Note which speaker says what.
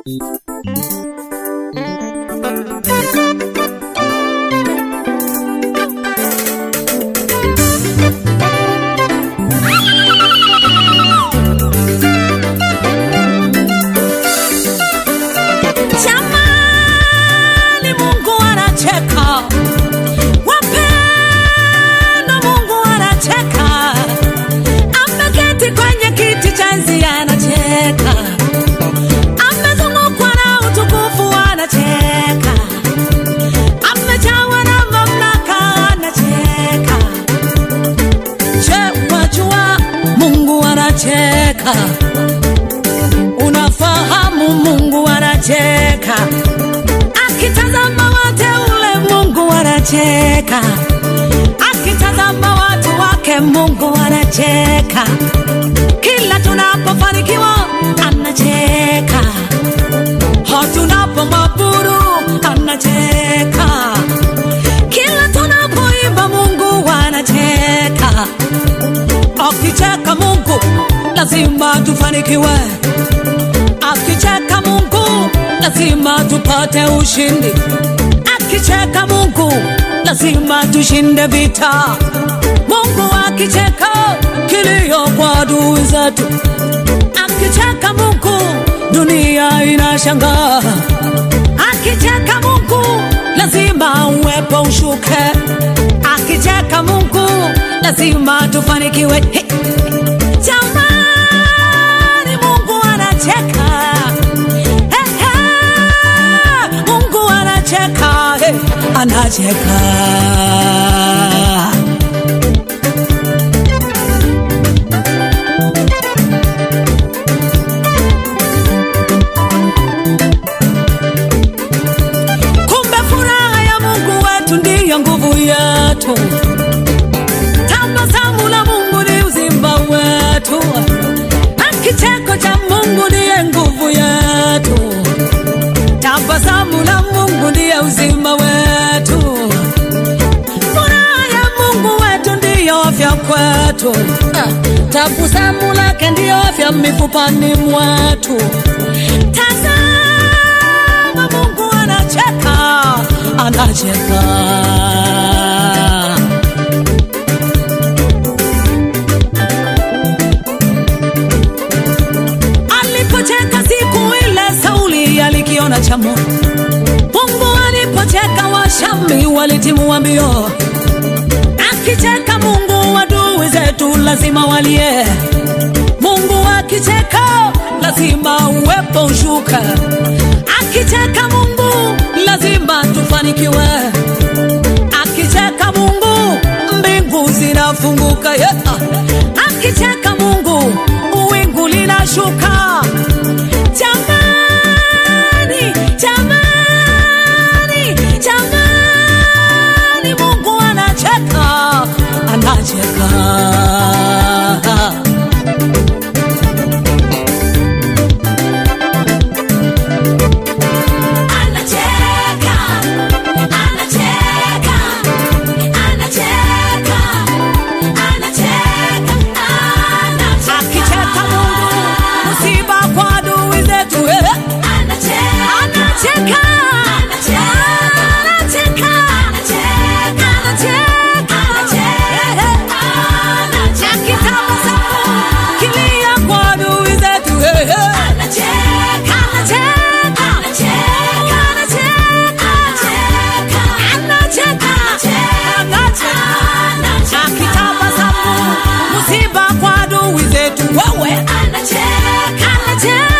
Speaker 1: Jamani, Mungu anacheka, wapendwa, Mungu anacheka, ameketi kwenye kiti cha enzi anacheka, amezungukwa na utukufu anacheka, amejawa na mamlaka anacheka. Je, wajua Mungu anacheka? Unafahamu Mungu anacheka, akitazama wateule Mungu anacheka, akitazama watu wake Mungu anacheka, kila tunapofanikiwa anacheka, ho tunapomwabudu anacheka, kila tunapoimba Mungu anacheka. Akicheka Mungu lazima tufanikiwe, akicheka Mungu lazima tupate ushindi, akicheka Mungu lazima tushinde vita. Mungu akicheka kilio kwa adui zetu, akicheka Mungu dunia inashangaa, akicheka Mungu lazima uwepo ushuke, akicheka Mungu lazima tufanikiwe. Hey. Jamani, Mungu anacheka. Hey, hey. Mungu anacheka. Hey. Anacheka. Kumbe furaha ya Mungu wetu ndiyo nguvu yetu. Tabasamu la Mungu ni uzima wetu, na kicheko cha Mungu ndiye nguvu yetu. Tabasamu la Mungu ndiye uzima wetu, furaha ya Mungu wetu ndiyo afya kwetu. Ah, Tabasamu lake ndiyo afya mifupani mwetu. Tazama, Mungu anacheka, anacheka. alipocheka siku ile Sauli alikiona cha Mungu. Mungu alipocheka Washami walitimua mbio. Akicheka Mungu adui zetu lazima walie. Mungu akicheka lazima uwepo ushuka. Akicheka Mungu lazima tufanikiwe. Akicheka Mungu mbingu zinafunguka. Yeah. Akicheka Mungu wingu linashuka. Jamani, jamani, jamani, Mungu anacheka, anacheka.
Speaker 2: Anacheka, anacheka, anacheka, anacheka, anacheka.
Speaker 1: Akicheka Mungu, msiba kwa adui zetu. eh.
Speaker 2: Anacheka,
Speaker 1: Anacheka, anacheka,
Speaker 2: anacheka,
Speaker 1: anacheka. Eh, eh. Akitabasamu, kilia kwa adui zetu. eh, eh.
Speaker 2: anacheka,
Speaker 1: Anacheka,
Speaker 2: anacheka,
Speaker 1: anacheka, anacheka. Akitabasamu, msiba kwa adui zetu. Wewe
Speaker 2: anacheka,
Speaker 1: anacheka